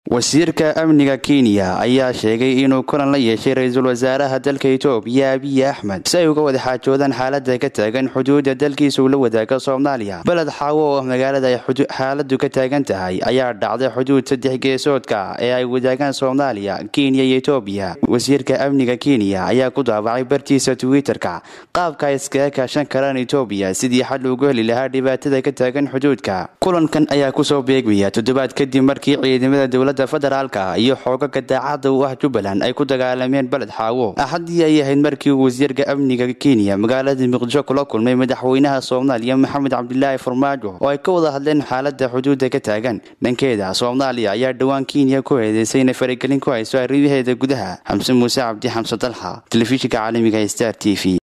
wasiirka amniga kenya ayaa sheegay inuu kulan la yeeshay ra-iisul wasaaraha dalka itoobiya abiy axmed si ay uga wada xaajoodaan xaalada ka taagan xuduudda dalkiisa uu la wadaaga soomaaliya beled xaawo oo magaalada ay xaaladu ka taagan tahay ayaa dhacday xuduud saddex geesoodka ee ay wadaagaan soomaaliya kenya iyo itoobiya wasiirka amniga kenya ayaa ku daabacay bartiisa twitter-ka qaabka ay iskaga kaashan karaan itoobiya sidii xal ugu heli lahaa dhibaatada ka taagan xuduudka kulankan ayaa kusoo beegmaya toddobaad kadib markii ciidamada dowlada federaalka iyo xoogaga daacadda u ah jubbaland ay ku dagaalameen beled xaawo axaddii ay ahayd markii uu wasiirka amniga kenya magaalada muqdisho kula kulmay madaxweynaha soomaaliya maxamed cabdilaahi farmaajo oo ay ka wada hadleen xaalada xuduudda ka taagan dhankeeda soomaaliya ayaa dhowaan kenya ku eedeysay inay faragelin ku hayso arrimaheeda gudaha xamse muuse cabdi xamse dalxa telefishinka caalamiga star t v